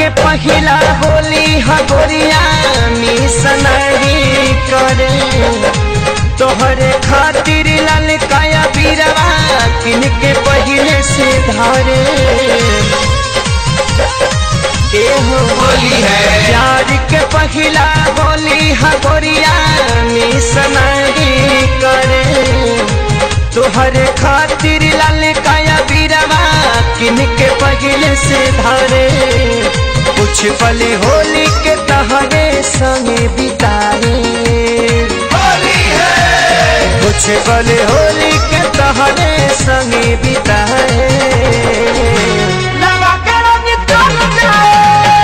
के पहिला होली हगोरिया मिसनरी करे तोहरे खातिर लाल काया बीरवा किन के पहिले से धारे ए हो होली है प्यार के पहिला होली हगोरिया मिसनरी करे तोहरे खातिर लाल काया बीरवा किन के पहिले से धारे कुछ पल होली के तहरे संगे बिताए होली है कुछ पल होली के तहरे संगे बिताए